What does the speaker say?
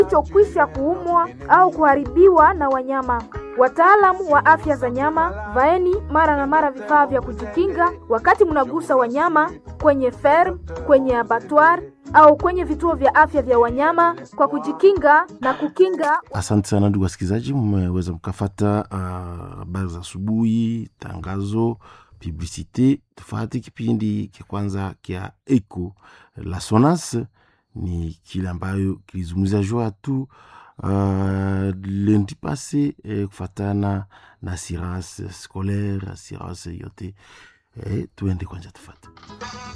kilichokwisha kuumwa au kuharibiwa na wanyama. Wataalamu wa afya za nyama, vaeni mara na mara vifaa vya kujikinga wakati mnagusa wanyama kwenye ferm, kwenye abattoir au kwenye vituo vya afya vya wanyama kwa kujikinga na kukinga. Asante sana ndugu wasikilizaji, mmeweza mkafata habari uh, za asubuhi, tangazo, publicite. Tufate kipindi kia kwanza kia Eco la Sonas, ni kile ambayo kilizungumzia jua tu uh, lundi passe eh, kufatana na assurance scolaire, assurance yote eh, tuende kwanja tufate